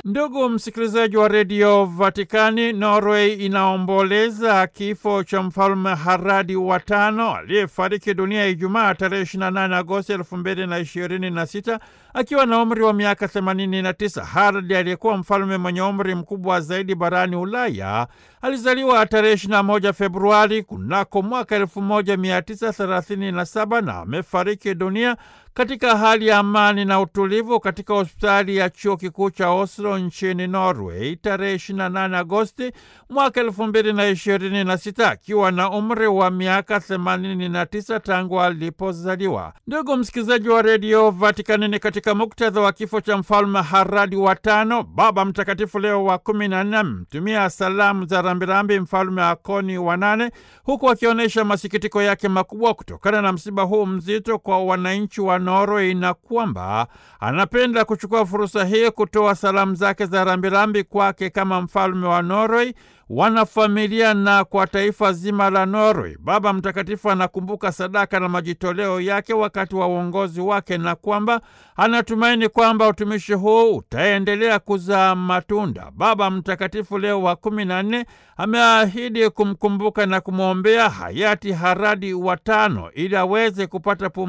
Ndugu msikilizaji wa redio Vatikani, Norway inaomboleza kifo cha mfalme Haradi wa tano aliyefariki dunia Ijumaa tarehe 28 Agosti 2026 akiwa na umri wa miaka 89. Haradi aliyekuwa mfalme mwenye umri mkubwa zaidi barani Ulaya alizaliwa tarehe 21 Februari kunako mwaka 1937 na amefariki dunia katika hali ya amani na utulivu katika hospitali ya chuo kikuu cha Oslo nchini Norway tarehe 28 Agosti mwaka 2026 akiwa na umri wa miaka 89 tangu alipozaliwa. Ndugu msikilizaji wa redio Vatikani, ni katika muktadha wa kifo cha mfalme Haradi wa tano, Baba Mtakatifu Leo wa kumi na nne amtumia salamu za rambirambi mfalme Akoni wa nane, huku akionyesha masikitiko yake makubwa kutokana na msiba huu mzito kwa wananchi wa Norway na kwamba anapenda kuchukua fursa hii kutoa salamu zake za rambirambi kwake kama mfalme wa Norway, wanafamilia na kwa taifa zima la Norway. Baba Mtakatifu anakumbuka sadaka na majitoleo yake wakati wa uongozi wake na kwamba anatumaini kwamba utumishi huu utaendelea kuzaa matunda. Baba Mtakatifu Leo wa kumi na nne ameahidi kumkumbuka na kumwombea hayati Haradi wa tano ili aweze kupata